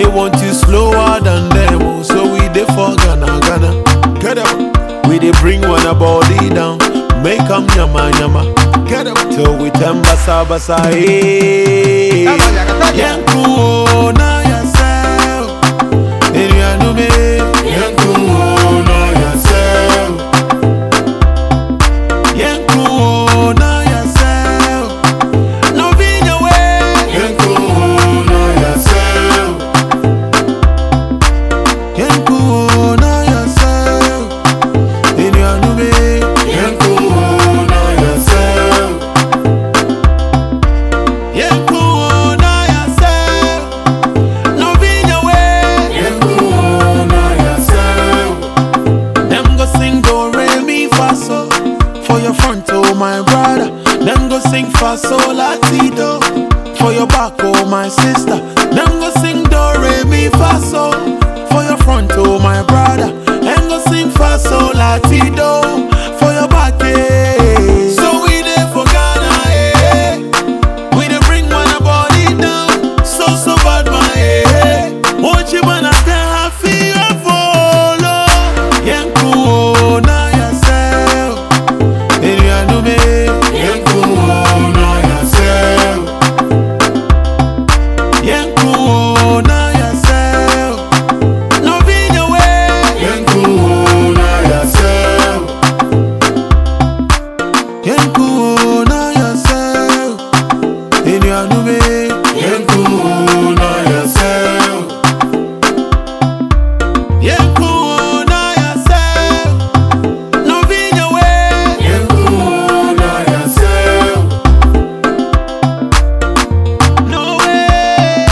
want you slower than them, oh, so we dey for Ghana, Ghana. Get up. We dey bring one a body down, make 'em yama yama. Get up. Till we turn basa basa, hey. Yanku, oh, na yourself. Enuanume. Yanku, oh, na yourself. Yanku, oh, na yourself. No be your way. Yanku, oh, na yourself. Yanku, oh, na yourself. Enuanume. Yanku, oh, na yourself. Yanku, oh, na yourself. No be your way. Yanku, oh, na yourself. Them go sing do re mi fa so for your front oh my brother. Them go sing fa so la ti do for your back oh my sister. Them go sing do re mi fa so for your front oh my brother. Them go sing fa so la ti do for your back eh. So we dey for Ghana eh. We dey bring one body down so so bad my eh. Won't you man I can have fear follow. Yanku oh, na yourself. Enuanume. Yanku oh, na yourself. Yanku oh, na yourself. No be your way. Yanku oh, na yourself. Yanku oh, na yourself. Enuanume. Yanku oh, na yourself. Yanku oh, na yourself. No be your way. Yanku oh, na yourself. No way.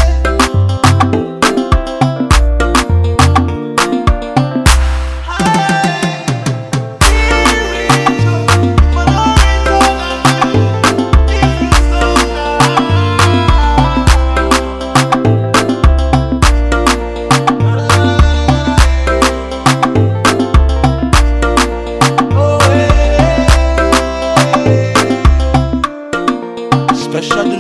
Special